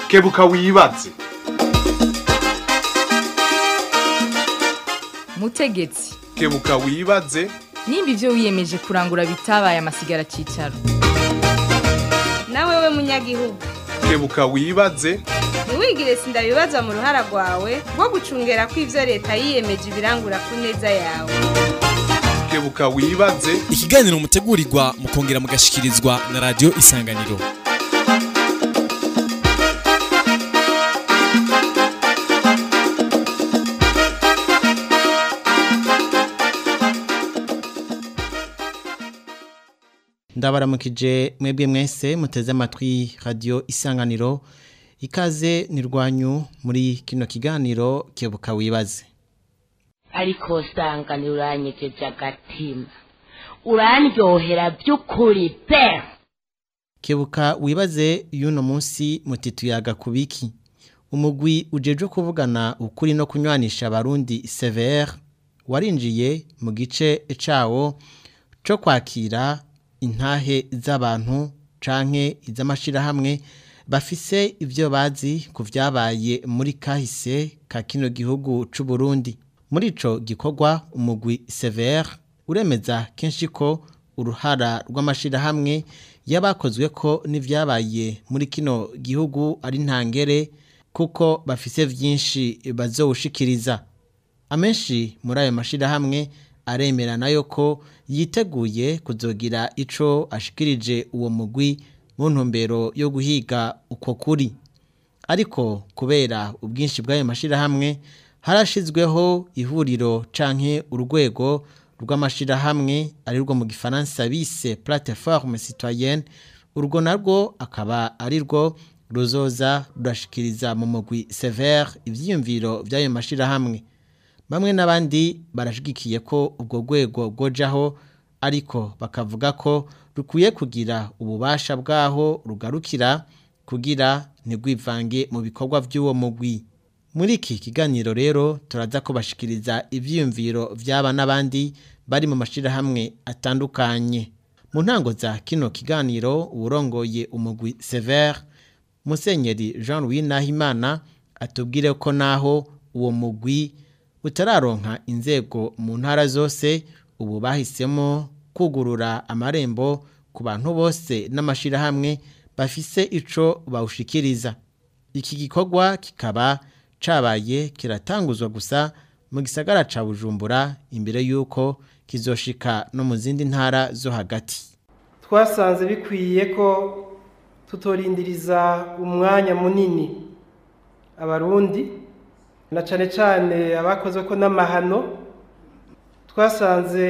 kebuka wibaze mutegetsi kebuka wibaze nimba ibyo wiyemeje kurangura bitabaye amasigara cyicaro nawe we munyagihugu kebuka wibaze ntiwigire sindabibaza mu ruhara rwawe rwo gucungera ko ibyo leta yiyemeje ibirangura ku neza yawe kebuka wibaze ikiganiro mutegurirwa mukongera mugashikirizwa na radiyo isanganiro ndabaramukije mwebwe mwese muteze amatwi radiyo isanganiro ikaze ni rwanyu muri kino kiganiro kebuka wibaze ariko usanga uranyegeje agatima urandyohera by'ukuri pe kebuka wibaze y'uno munsi mutituyaga ku biki umugwi ujejwe kuvugana ukuri no kunywanisha abarundi severe warinjiye mu gice cawo co kwakira intahe z'abantu canke iz'amashirahamwe bafise ivyo bazi ku vyabaye muri kahise ka kino gihugu c'u Burundi muri ico gikorwa umugwi severe uremeza kenshi ko uruhara rw'amashirahamwe yabakozwe ko n'ivyabaye muri kino gihugu ari ntangere kuko bafise vyinshi bazowushikiriza amenshi muri ayo mashirahamwe aremera nayo ko yiteguye kuzogira ico ashikirije uwo mugwi mu ntumbero yo guhiga uko kuri ariko kubera ubwinshi bw'ayo mashirahamwe harashizweho ihuriro canke urwego rw'amashirahamwe ari rwo mu gifaransa bise plateforme citoyenne urwo narwo akaba ari rwo ruzoza rurashikiriza mu mugwi severe ivyiyumviro vy'ayo mashirahamwe bamwe n'abandi barashigikiye ko ubwo rwego rwojaho ariko bakavuga ko rukwiye kugira ububasha bwaho rugarukira kugira ntigwivange mu bikorwa by'uwo mugwi muri iki kiganiro rero turaza kubashikiriza ivyiyumviro vy'aba n'abandi bari mu mashirahamwe atandukanye mu ntango za kino kiganiro uwurongoye umugwi severe musenyeri jean louis nahimana atubwire ko naho uwo mugwi utararonka inzego mu ntara zose ubu bahisemo kugurura amarembo ku bantu bose n'amashirahamwe bafise ico bawushikiriza iki gikorwa kikaba cabaye kiratanguzwa gusa mu gisagara ca bujumbura imbere y'uko kizoshika no mu zindi ntara zo hagati twasanze bikwiye ko tutorindiriza umwanya munini abarundi na cyane cyane abakoze ko n'amahano twasanze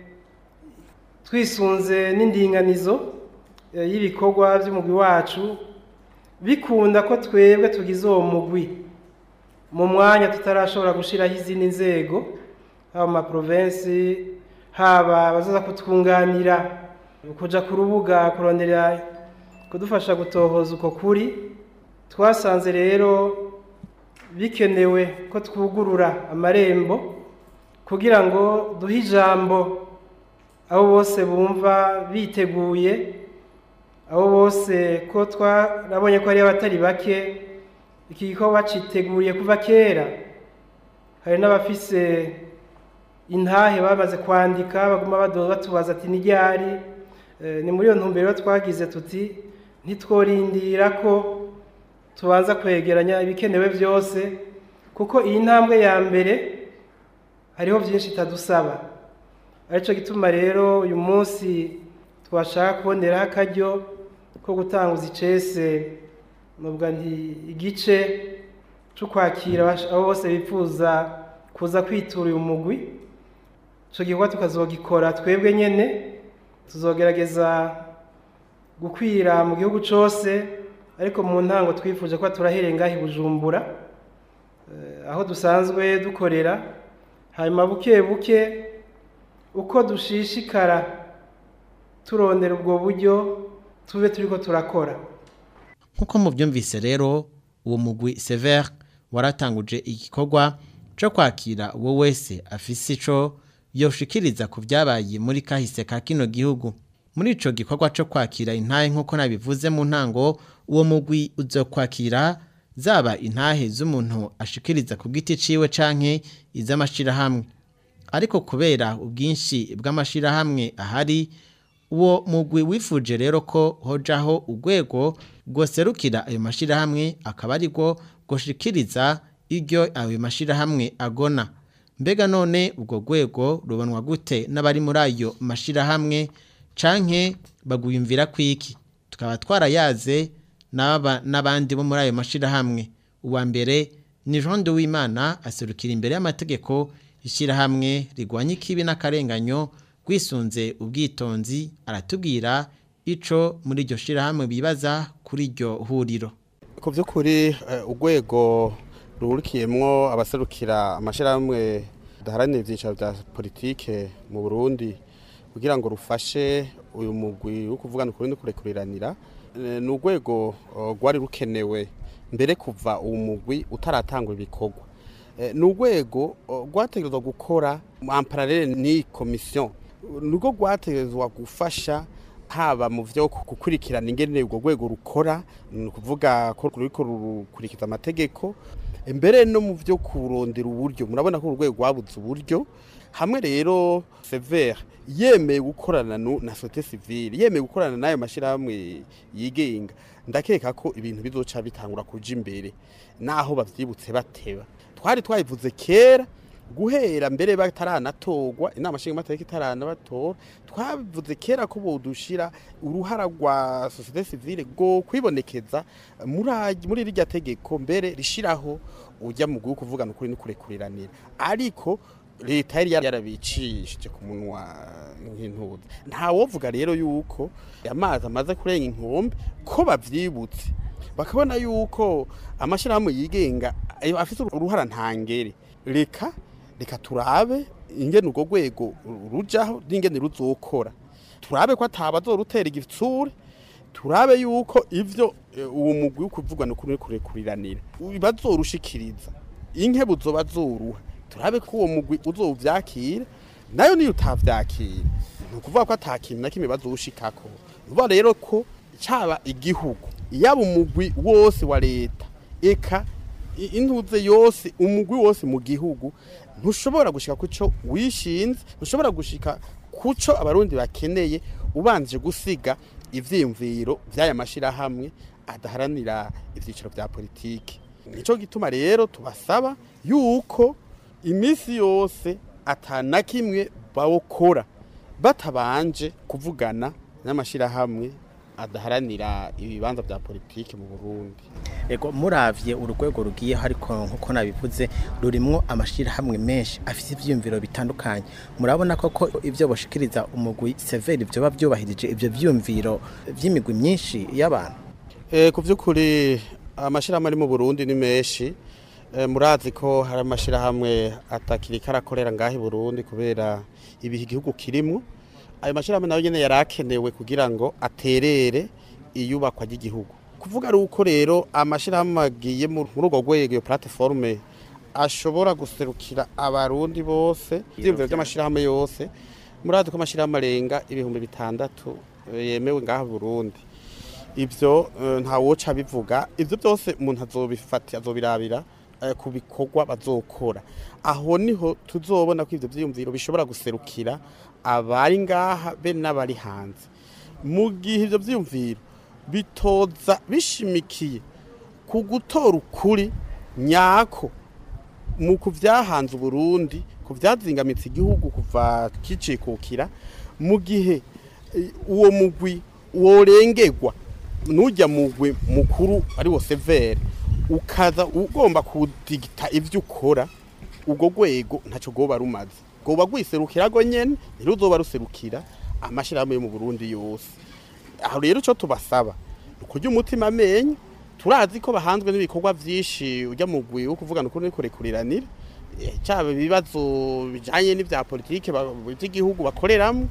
twisunze n'indinganizo y'ibikorwa by'umugwi wacu bikunda ko twebwe tugize uwo mugwi mu mwanya tutarashobora gushyiraho izindi nzego haba mu maprovensi haba abazaza kutwunganira kujya ku rubuga kurondera kudufasha gutohoza uko kuri twasanze rero bikenewe ko twugurura amarembo kugira ngo duhe ijambo abo bose bumva biteguye abo bose ko twarabonye ko ari abatari bake iki gikorwa citeguriye kuva kera hari n'abafise intahe bamaze kwandika baguma batubaza ati n'iryari ni muri iyo ntumbero twagize tuti ntitworindira ko tubanza kwegeranya ibikenewe byose kuko iyi ntambwe ya mbere hariho byinshi itadusaba aricyo gituma rero uyu munsi twashaka kuboneraho akaryo ko gutanguza icese nubwo nti igice cyo kwakira abo bose bifuza kuza kwitura uyu mugwi icyo gikorwa tukazogikora twebwe nyine tuzogerageza gukwira mu gihugu cyose ariko mu ntango twifuje ko turahereye ngaho i bujumbura aho dusanzwe dukorera hanyuma buke buke uko dushishikara turondera ubwo buryo tube turi ko turakora nk'uko mubyumvise rero uwo mugwi severe waratanguje igikorwa cyo kwakira uwo wese afise ico yoshikiriza ku byabaye muri kahise ka kino gihugu muri ico gikorwa cyo kwakira intahe nk'uko nabivuze mu ntango uwo mugwi uzokwakira zaba intahe z'umuntu ashikiriza ku giti ciwe canke iz'amashirahamwe ariko kubera ubwinshi bw'amashirahamwe ahari uwo mugwi wifuje rero ko hojaho urwego rwoserukira ayo mashirahamwe akaba ari rwo rwoshikiriza iryo ayo mashirahamwe agona mbega none ubwo rwego rubonwa gute n'abari muri ayo mashirahamwe canke bagwiyumvira kwiki tukaba twarayaze n'aba n'abandi bo muri ayo mashirahamwe uwa mbere ni Jean de Wimana aserukira imbere y'amategeko ishyirahamwe rigwanya ikibi n'akarenganyo rwisunze ubwitonzi aratubwira ico muri iryo shirahamwe bibaza kuri iryo huriro ku by'ukuri eh, urwego ruhurikiyemwo abaserukira amashyirahamwe adaharanira ibyicaro bya politike mu burundi kugira ngo rufashe uyu mugwi wo kuvugana ukuri no kurekuriranira eh, ni urwego eh, rwari rukenewe mbere kuva uwo mugwi utaratangwa ibikorwa Eh, ni urwego eh, rwategerezwa gukora amparalele ni komisiyo nirwo rwategerezwa gufasha haba mu byo gukurikirana ingene urwo rwego rukora ni ukuvuga ko ruriko rukurikiza amategeko mbere no mu byo kurondera uburyo murabona ko urwego rwabuze uburyo hamwe rero severe yemeye gukorana nu- na sote civile yemeye gukorana n'ayo mashyirahamwe yigenga ndakeka ko ibintu bizoca bitangura kuja imbere naho bavyibutse bateba twari twabivuze kera guhera mbere bataranatorwa inama nshingamateka itaranabatora twabivuze kera ko bodushira uruhara rwa societe civile rwo kwibonekeza muri aj- muri rirya tegeko mbere rishiraho ujya mu gihugu kuvugana ukuri n'ukurekuriranira ariko leta yari yarabicishije ku munwa nk'intuzi ntawovuga rero yuko amazi amaze kurenga inkombe ko bavyibutse bakabona yuko amashyirahamwe yigenga ayo afite uruhara ntangere reka reka turabe ingene urwo rwego rujaho n'ingene ruzokora turabe ko atabazorutera igitsure turabe yuko ivyo eh, uwo mugwi wo kuvugana ukuri kurekuriranira bazorushikiriza inke buzoba zoruha turabe ko uwo mugwi uzovyakira nayo niyo utavyakira ni ukuvuga ko ata kintu na kimwe bazowushikako vuba rero ko caba igihugu yaba umugwi wose wa leta eka i- intuze yose umugwi wose mu gihugu ntushobora gushika kuco wishinze ntushobora gushika kuco abarundi bakeneye ubanje gusiga ivyiyumviro vy'aya mashirahamwe adaharanira ivyiciro vya politiki nico gituma rero tubasaba yuko imisi yose atana kimwe bawukora batabanje kuvugana n'amashirahamwe adaharanira ibibanza vya politiki mu Burundi ego muravye urugwego rugiye ariko nkuko nabivuze rurimwo amashirahamwe menshi afite ivyiyumviro bitandukanye murabona koko ivyo boshikiriza umugwi severi vyoba vyubahirije ivyo vyiyumviro vy'imigwi myinshi y'abantu Eh, ku by'ukuri amashyirahamwe ari mu burundi ni menshi Eh, murazi ko hari amashyirahamwe atakiri karakorera ngaho i burundi kubera ibihe igihugu kirimwo ayo mashyirahamwe nayo nyine yari akenewe kugira ngo aterere iyubakwa ry'igihugu kuvuga ari uko rero amashyirahamwe agiye mu- muri urwo rwego iyo platiforume ashobora guserukira abarundi bose ibyiyumviro by'amashyirahamwe yose murazi ko amashyirahamwe arenga ibihumbi bitandatu eh, yemewe ngaho i burundi ibyo eh, ntawoca bivuga ibyo byose umuntu azobifata azobirabira eh, ku bikorwa bazokora aho niho tuzobona ko ibyo byiyumviro bishobora guserukira abari ngaha be n'abari hanze mu gihe ibyo byiyumviro bitoza bishimikiye ku gutora ukuri nyako mu kuvyahanze Burundi ku vyazingamitse igihugu kuva kicikukira mu gihe eh, uwo mugwi worengerwa nujya mugwi mukuru ari wo severe ukaza ugomba kudigita ivyo ukora ubwo rwego ntacyo rwoba rumaze rwoba rwiserukira rwo nyene ntiruzoba ruserukira amashirahamwe yo mu Burundi yose aho rero icyo tubasaba ni ukurya umutima amenyo turazi ko bahanzwe n'ibikorwa byinshi ujya mu gwi wo kuvugana ukuri n'ikurekuriranira Eh, cyaba ibibazo bijanye n'ivya politike ba- by'igihugu bakoreramo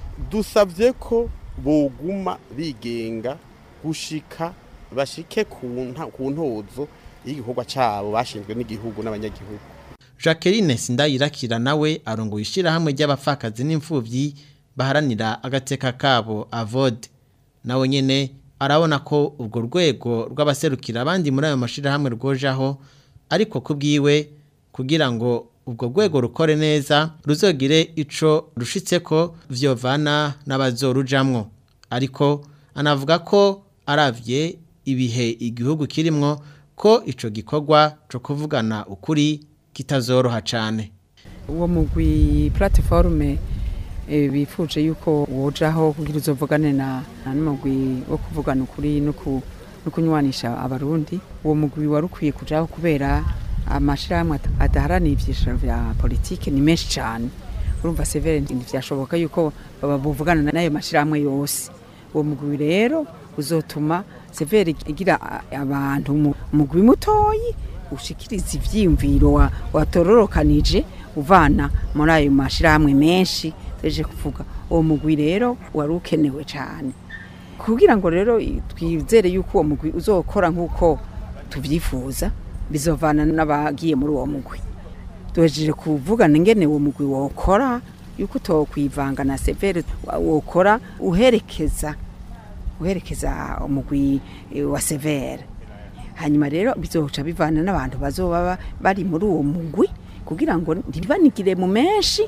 dusabye ko boguma bigenga gushika bashike ku nta- ku ntozo y'igikorwa cabo bashinzwe n'igihugu n'abanyagihugu Jacqueline Sindayirakira nawe arongoye ishirahamwe ry'abapfakazi n'imfuvyi baharanira agateka kabo avode nawe nyene arabona ko urwo rwego rw'abaserukira abandi muri ayo mashirahamwe rwojaho ariko kubwiwe kugira ngo ubwo rwego rukore neza ruzogire ico rushitseko vyovana n'abazorujamwo ariko anavuga ko aravye ibihe igihugu kirimwo ko ico gikorwa co kuvugana ukuri kitazoroha cane uwo mugwi platiforume bifuje yuko wojaho kugira uzovugane na n'umugwi wo kuvugana ukuri no kunywanisha abarundi uwo mugwi wari ukwiye kujaho kubera amashirahamwe adaharanira ivyicaro vya politike ni menshi cane urumva severe ntivyashoboka yuko bavugana n'ayo mashirahamwe yose uwo mugwi rero uzotuma severe igira abantu umugwi mutoyi ushikiriza ivyiyumviro watororokanije uvana muri ayo mashirahamwe menshi teje kuvuga uwo mugwi rero wari ukenewe cyane kugira ngo rero twizere yuko uwo mugwi uzokora nk'uko tubyifuza bizovana n'abagiye muri uwo mugwi duhejeje kuvugana ingene uwo mugwi wokora yuko utokwivanga na severe wokora uherekeza uherekeza umugwi wa severe hanyuma rero bizoca bivana n'abantu bazoba bari muri uwo mugwi kugira ngo ntibanigire mu menshi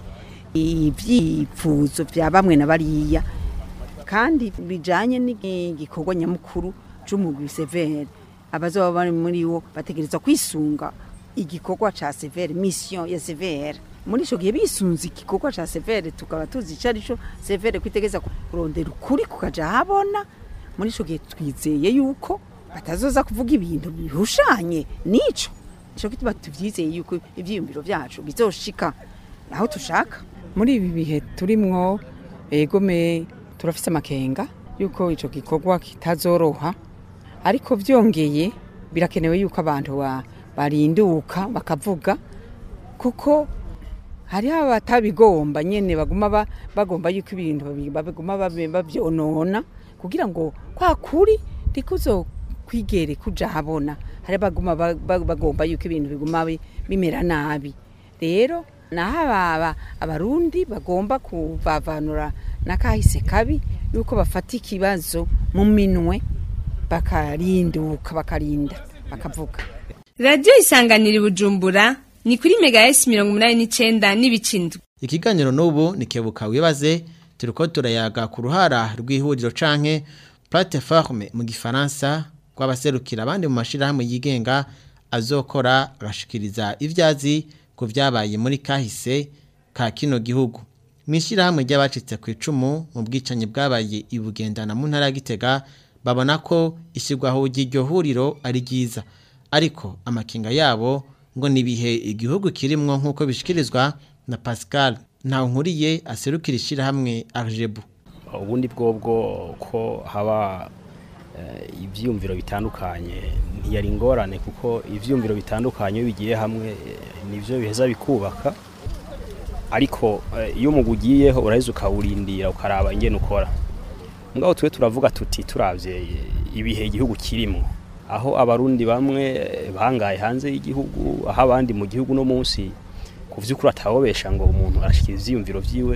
ibyifuzo bya bamwe na bariya kandi bijanye n'igikorwa nyamukuru c'umugwi severe abazoba bari muri wo bategereza kwisunga igikorwa ca severe mission ya severe muri ico gihe bisunze igikorwa ca severe tukaba tuzi ico arico severe kwitegeza kurondera ukuri kukaja habona muri ico gihe twizeye yuko batazoza kuvuga ibintu bihushanye nico nico gituma tuvyizeye yuko ivyiyumviro vyacu bizoshika aho tushaka muri ibi bihe turimwo egome turafise amakenga yuko ico gikorwa kitazoroha ariko vyongeye birakenewe yuko abantu barinduka bakavuga kuko hariho abatabigomba nyene baguma bagomba yuko ibintu baguma bavyonona kugira ngo kwa kuri ndikuzo kwigere kuja habona hari baguma bagomba yuko ibintu biguma bimera nabi rero naho abarundi bagomba kuvavanura n'akahise kabi yuko bafata ikibazo mu minwe bakarinduka bakarinda bakavuga radiyo isanganira i bujumbura ni kuri mega esi mirongo umunani n'icyenda n'ibicindwe ikiganiro n'ubu ni kebuka wibaze turi ko turayaga ku ruhara rw'ihuriro canke plateforme mu gifaransa rw'abaserukira abandi mu mashirahamwe yigenga azokora agashikiriza ivyazi ku vyabaye muri kahise ka kino gihugu mwishirahamwe ry'abacitse ku icumu mu bwicanyi bwabaye ibugendana mu ntara ya Gitega babona ko ishyirwaho ry'iryo huriro ari ryiza ariko amakinga yabo ngo nibihe igihugu kirimwo nk'uko bishikirizwa na Pascal ntawe nkuriye aserukira ishyirahamwe Arjebu ubundi bwobwo ko haba ibyiyumviro bitandukanye ntiyari ingorane kuko ibyiyumviro bitandukanye iyo bigiye hamwe nibyo biheza bikubaka ariko iyo umugwi ugiyeho uraheza ukawurindira ukaraba ingene ukora ngaho twe turavuga tuti turabye ibihe igihugu kirimo aho abarundi bamwe bangaye hanze y'igihugu aho abandi mu gihugu no munsi ku by'ukuri atawobesha ngo umuntu arashyikira ibyiyumviro byiwe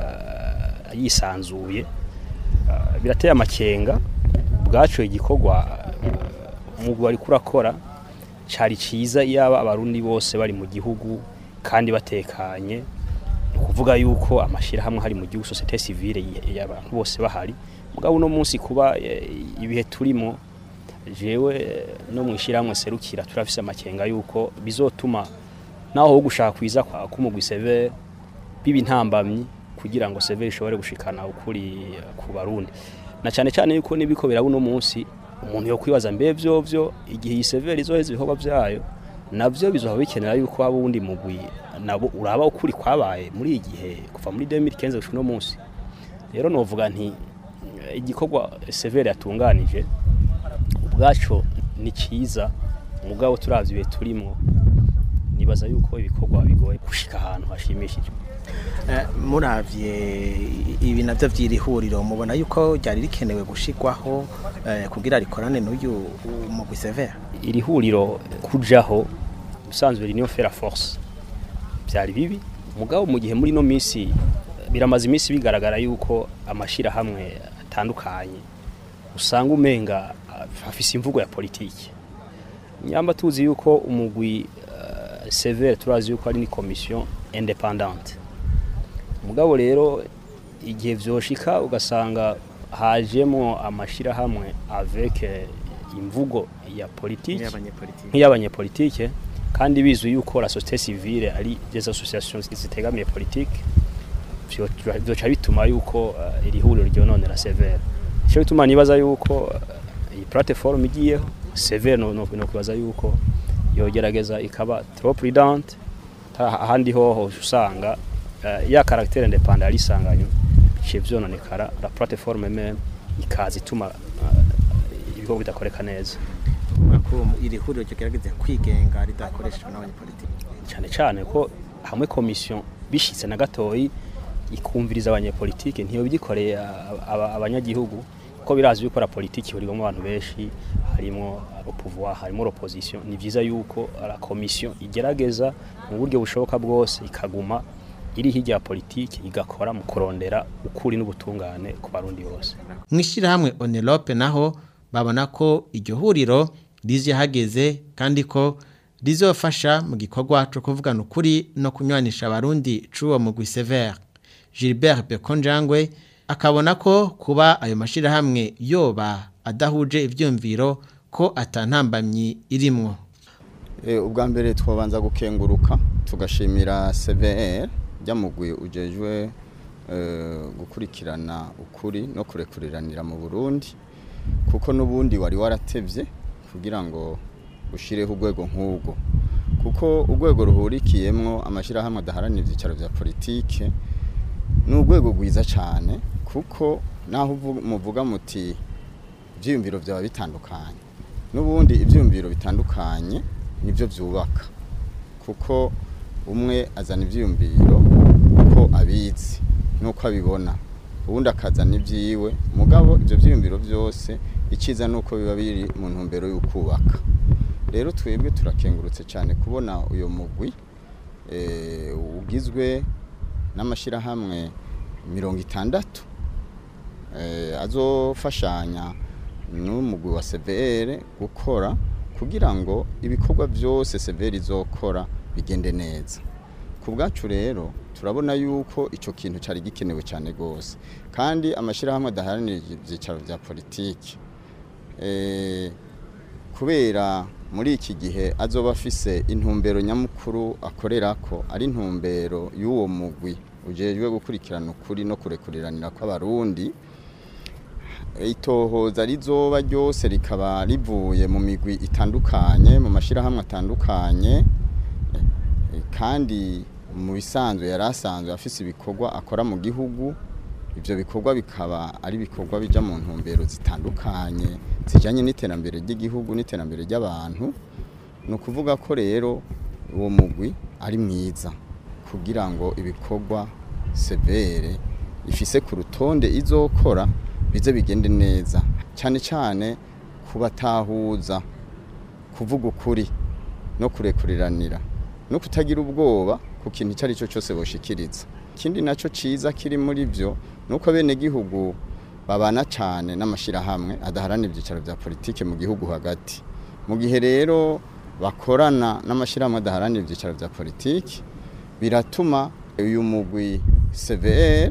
yisanzuye birateye amakenga bwacu igikorwa umugwi wari kurakora cyari cyiza yaba abarundi bose bari mu gihugu kandi batekanye ni ukuvuga yuko amashyirahamwe hari mu gihugu sosiyete sivire y'abantu bose bahari mugabo uno munsi kuba ibihe turimo jewe no mu ishyirahamwe serukira turafise amakenga yuko bizotuma naho ho gushaka kwiza k'umugwi severe biba intambamyi kugira ngo severe ishobore gushikana ukuri ku barundi na cyane cyane yuko nibiko biraba uno munsi umuntu yo kwibaza mbe byo byo igihe iyi severe izoheza ibikorwa byayo navyo bizoba bikenera yuko haba uwundi mugwi nabo uraba ukuri kwabaye muri iyi gihe kuva muri 2015 gushika uno munsi rero novuga nti igikorwa severe yatunganije ubwaco ni cyiza mugabo turavye ibihe turimo nibaza yuko ibikorwa bigoye gushika ahantu hashimishije muravye ibi navyo vy'iri huriro mubona yuko ryari rikenewe gushikwaho kugira rikorane n'uyu mugwi severe iri huriro kujaho usanzwe niyo fera force byari bibi mugabo mu gihe muri no minsi biramaze iminsi bigaragara yuko amashira hamwe atandukanye usanga umenga uh, afise imvugo ya politiki nyamba tuzi yuko umugwi uh, severe turazi yuko ari ni commission independante mugabo rero igihe vyoshika ugasanga hajemo amashirahamwe avec eh, imvugo ya politiki nk'iy'abanyepolitike kandi bizwi yuko la société civile ari des associations zitegamiye politiki vyo- vyoca bituma yuko uh, iri huriro ryononera severe ico bituma nibaza yuko uh, iyi plateforme igiyeho severe no, no, no kwibaza yuko yogerageza ikaba trop prudente ta- ahandi hoho usanga uh, ya caractère indépendant ari sanganywe biciye vyononekara la plateforme même ikaza ituma uh, ibikorwa bidakoreka neza ko iri huriro rigerageza kwigenga ridakoreshejwe n'abanyepolitiki cyane cyane ko hamwe komisiyo bishitse na gatoyi ikumviriza abanyepolitike ntiyo bigikoreye aba- abanyagihugu ko birazi bikora politiki hurirwamo abantu benshi harimo pouvoir harimo l'opposition ni vyiza yuko la komisiyo igerageza mu buryo bushoboka bwose ikaguma iri hirya ya politiki igakora mu kurondera ukuri n'ubutungane ku barundi bose mu ishyirahamwe onerope naho babona ko iryo huriro rize hageze kandi ko rizofasha mu gikorwa cyo kuvugana ukuri no kunywanisha abarundi c'uwo mugwi severe gilbert bekonjangwe akabona ko kuba ayo mashyirahamwe yoba adahuje ibyumviro ko atantambamyi irimwo Eh, ubwa mbere twabanza gukenguruka tugashimira CVR ryamugwi ujejwe eh, gukurikirana ukuri no kurekuriranira mu Burundi kuko nubundi wari waratevye kugira ngo ushireho urwego nk'ubwo kuko urwego ruhurikiyemwo amashirahamwe adaharanira ivyicaro vya politike ni urwego rwiza cyane kuko naho uvu- muvuga muti ibyiyumviro byaba bitandukanye n'ubundi ibyiyumviro bitandukanye nibyo byubaka kuko umwe azana ibyiyumviro uko abizi n'uko abibona ubundi akazana ibyiwe mugabo ibyo byiyumviro byose icyiza ni uko biba biri mu ntumbero yo kubaka rero twebwe turakengurutse cyane kubona uyu mugwi eh, ugizwe n'amashyirahamwe mirongo itandatu eh, azofashanya n'umugwi wa CVR gukora kugira ngo ibikorwa byose CVR izokora bigende neza ku bwacu rero turabona yuko icyo kintu cyari gikenewe cyane rwose kandi amashyirahamwe adaharanira ibyicaro bya politiki eh, kubera muri iki gihe azoba afise intumbero nyamukuru akorera ko ari intumbero y'uwo mugwi ujejwe gukurikirana ukuri no kurekuriranira kw'abarundi itohoza rizoba ryose rikaba rivuye mu migwi itandukanye mu mashyirahamwe atandukanye eh, kandi mu bisanzwe yari asanzwe afise ibikorwa akora mu gihugu ibyo bikorwa bikaba ari ibikorwa bijya mu ntumbero zitandukanye zijyanye n'iterambere ry'igihugu n'iterambere ry'abantu ni ukuvuga ko rero uwo mugwi ari mwiza kugira ngo ibikorwa severe ifise ku rutonde izokora bize bigende neza cyane cyane kubatahuza kuvuga ukuri no kurekuriranira no kutagira ubwoba ku kintu icyo ari cyo cyose boshikiriza ikindi nacyo cyiza kiri muri byo ni uko bene gihugu babana cyane n'amashyirahamwe adaharanira ibyicaro bya politiki mu gihugu hagati mu gihe rero bakorana n'amashyirahamwe adaharanira ibyicaro bya politiki biratuma uyu mugwi CVR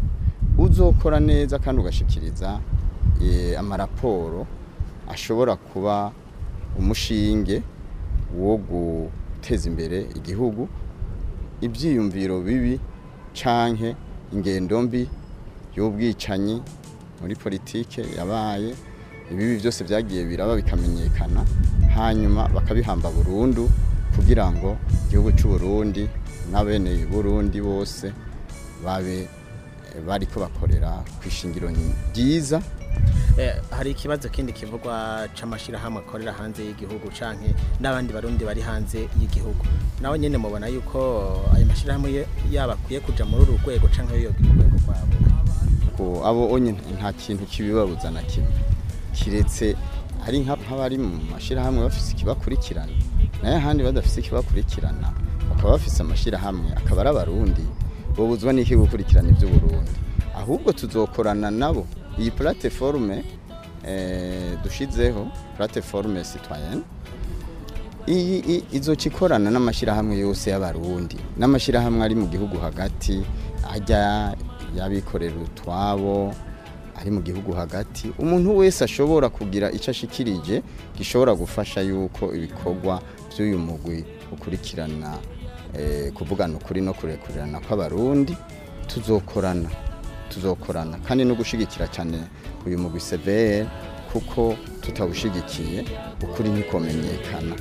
uzokora neza kandi ugashikiriza eh, amaraporo ashobora kuba umushinge wo guteza imbere igihugu ibyiyumviro bibi canke ingendo mbi y'ubwicanyi muri politike yabaye ibibi byose byagiye biraba bikamenyekana hanyuma bakabihamba burundu kugira ngo igihugu cy'u Burundi n'abene Burundi bose babe bariko bakorera ku ishingiro ryiza Eh, hari ikibazo kindi kivugwa c'amashirahamwe akorera hanze y'igihugu canke n'abandi barundi bari hanze y'igihugu nawe nyene mubona yuko ayo mashirahamwe ye- yaba akwiye kuja muri uru rwego canke yogira urwego rwabo ko abo onye nta kintu kibibabuza na kimwe kiretse hari nka- nk'abari mu mashyirahamwe bafise ikibakurikirana nayo ahandi badafise ikibakurikirana bakaba bafise amashyirahamwe akaba ari abarundi bobuzwa n'iki gukurikirana iby'uburundi ahubwo tuzokorana nabo iyi platiforume eh, dushizeho plateforme citoyenne iyi i- izoca ikorana n'amashyirahamwe yose y'abarundi n'amashyirahamwe ari mu gihugu hagati ajya y'abikorera utwabo ari mu gihugu hagati umuntu wese ashobora kugira icyo ashikirije gishobora gufasha yuko ibikorwa by'uyu mugwi ukurikirana eh, kuvugana ukuri no kurekurirana kw'abarundi tuzokorana tuzokorana kandi no gushigikira cyane uyu mugwi severe kuko tutawushigikiye ukuri ntikomenyekana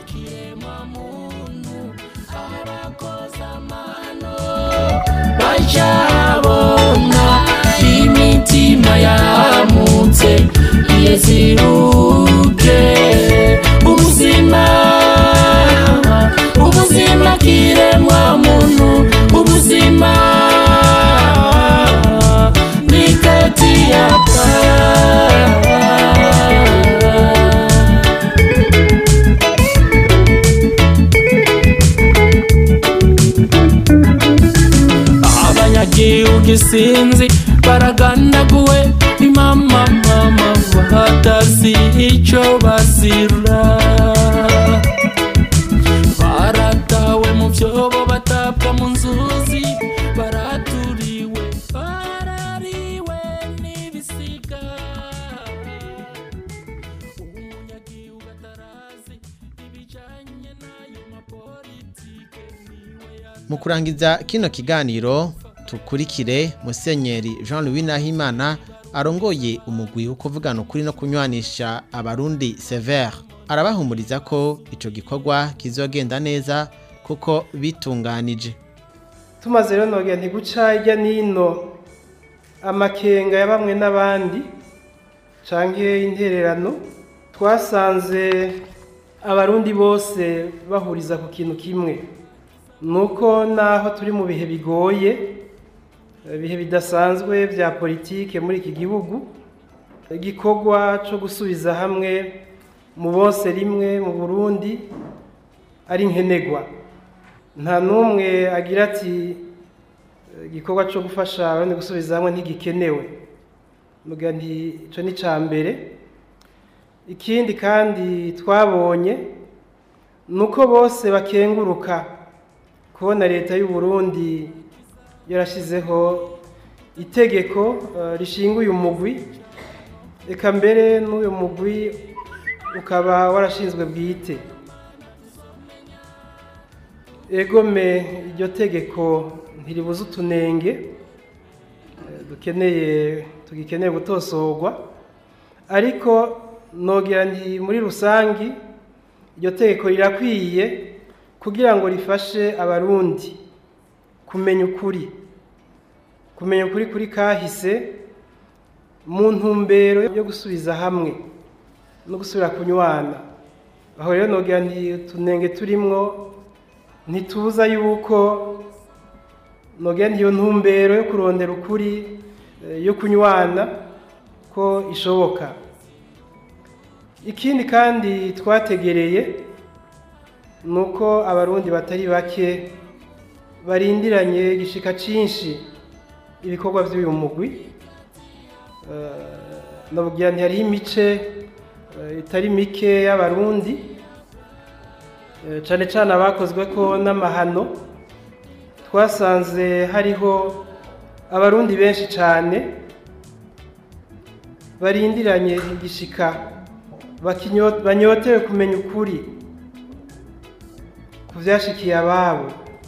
bajabona imitima yamutse iyeziruke ubuzima ubuzima kiremwa muntu ubuzima nikatiyaka abanyagihugu isinzi baragandaguwe ni mama mama batazi icyo bazira baratawe mu byobo batabwa mu nzuzi baraturiwe barariwe n'ibisiga umunyagihugu atarazi ibijyanye n'ayo mapolitike mu kurangiza kino kiganiro tukurikire musenyeri jean louis nahimana arongoye umugwi wo kuvugana ukuri no kunywanisha abarundi severe arabahumuriza ko icyo gikorwa kizogenda neza kuko bitunganije tumaze rero nogera ntiguca hirya n'ino amakenga ya bamwe n'abandi canke intererano twasanze abarundi bose bahuriza ku kintu kimwe nuko naho turi mu bihe bigoye ibihe bidasanzwe bya politike muri iki gihugu igikorwa cyo gusubiza hamwe mu bose rimwe mu burundi ari nkenerwa nta n'umwe agira ati igikorwa cyo gufasha abandi gusubiza hamwe ntigikenewe muga nti icyo ni icya mbere ikindi kandi twabonye ni uko bose bakenguruka kubona leta y'u Burundi yarashyizeho itegeko eh, rishinga uyu mugwi reka mbere n'uyu mugwi ukaba warashinzwe bwite egome iryo tegeko ntiribuze utunenge eh, dukeneye tugikeneye gutosorwa ariko nogira nti muri rusangi iryo tegeko rirakwiye kugira ngo rifashe abarundi kumenya ukuri kumenya ukuri kuri kahise mu ntumbero yo gusubiza hamwe no gusubira kunywana aho rero nogira nti utunenge turimwo ntitubuza yuko nogira nti iyo ntumbero yo kurondera ukuri eh, yo kunywana ko ishoboka ikindi kandi twategereye ni uko abarundi batari bake barindiranye igishika cyinshi ibikorwa by'uyu mugwi navugira nti hariho imice eh, itari mike y'abarundi eh, cyane cyane abakozwe ko n'amahano twasanze hariho abarundi benshi cyane barindiranye igishika bakinyo- banyotewe kumenya ukuri ku byashikiye ababo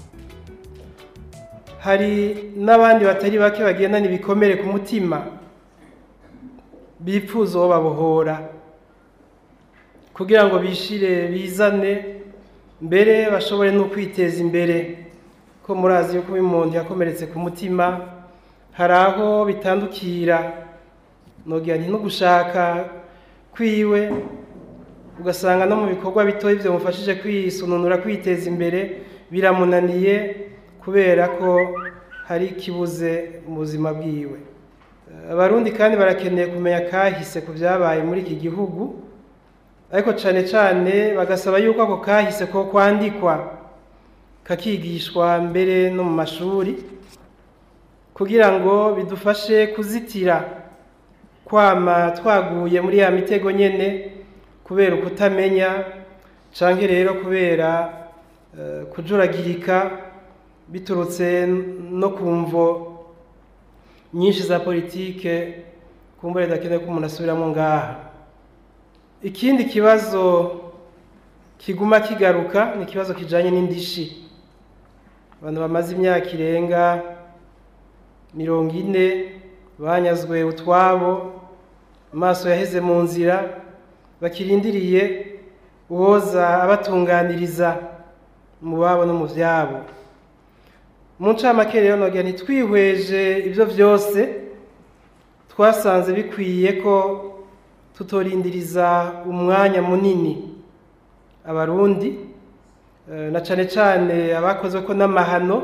hari n'abandi batari bake bagendana ibikomere ku mutima bipfuza uwo babohora kugira ngo bishire bizane mbere bashobore no kwiteza imbere ko murazi yuko uyu muntu yakomeretse ku mutima hari aho bitandukira nogira nti no gushaka kwiwe ugasanga no mu bikorwa bitoya ibyo mufashije kwisununura kwiteza imbere biramunaniye kubera ko hari ikibuze mu buzima bwiwe abarundi kandi barakeneye kumenya kahise ku byabaye muri iki gihugu ariko cyane cyane bagasaba yuko ako kahise ko kwandikwa kakigishwa mbere no mu mashuri kugira ngo bidufashe kuzitira kwama twaguye muri ya mitego nyene kubera ukutamenya canke rero kubera eh, kujuragirika biturutse no kumvo nyinshi za politike kumbure dakeneye ko umuntu asubiramo ngaha ikindi kibazo kiguma kigaruka ni ikibazo kijanye n'indishi abantu bamaze imyaka irenga mirongo ine banyazwe utwabo amaso yaheze mu nzira bakirindiriye uwoza abatunganiriza mu babo no mu byabo mu ncamake rero nogira ntitwihweje ibyo byose twasanze bikwiye ko tutorindiriza umwanya munini abarundi eh, na cane cane abakoze ko n'amahano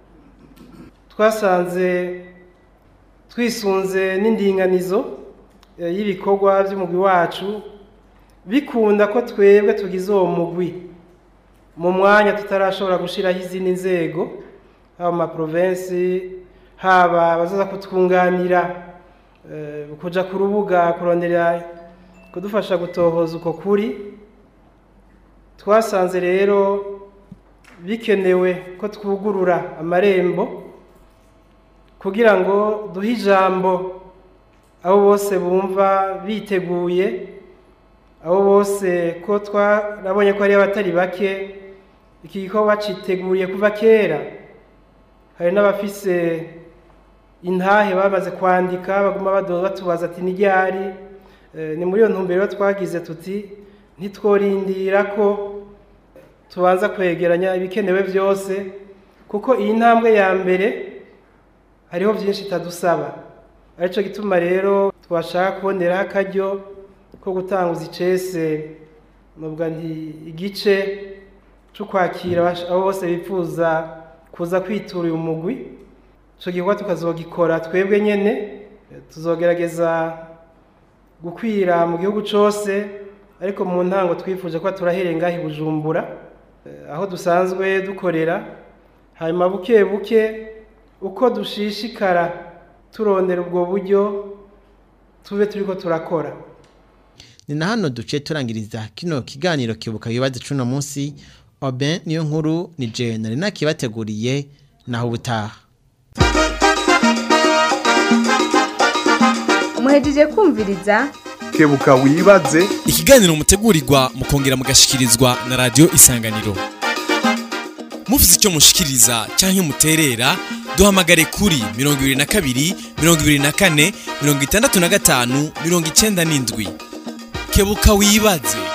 twasanze twisunze n'indinganizo eh, y'ibikorwa by'umugwi wacu bikunda ko twebwe tugize uwo mugwi mu mwanya tutarashobora gushiraho izindi nzego haba mu maprovensi haba abazaza kutwunganira eh, kuja ku rubuga kurondera kudufasha gutohoza uko kuri twasanze rero bikenewe ko twugurura amarembo kugira ngo duhe ijambo abo bose bumva biteguye abo bose ko twarabonye ko ari abatari bake iki gikorwa citeguriye kuva kera hari n'abafise intahe bamaze kwandika baguma badoza batubaza ati ni ryari Eh, ni muri iyo ntumbero twagize tuti ntitworindira ko tubanza kwegeranya ibikenewe byose kuko iyi ntambwe ya mbere hariho byinshi itadusaba aricyo gituma rero twashaka kuboneraho akaryo ko gutanguza icese nubwo nti igice cyo kwakira abash- abo bose bifuza kuza kwitura uyu mugwi icyo gikorwa tukazogikora twebwe nyene eh, tuzogerageza gukwira mu gihugu cyose ariko mu ntango twifuje ko turahereye ngaho i bujumbura eh, aho dusanzwe dukorera hanyuma buke buke uko dushishikara turondera ubwo buryo tube turiko turakora ni na hano duce turangiriza kino kiganiro kibuka yubatse cuno munsi oben niyo nkuru ni je nari nakibateguriye naho ubutaha muhejeje kumviriza kebuka wibaze ikiganiro mutegurirwa mukongera mugashikirizwa na radio isanganiro mufite icyo mushikiriza cyangwa muterera duhamagare kuri 22 24 65 97 kebuka wibaze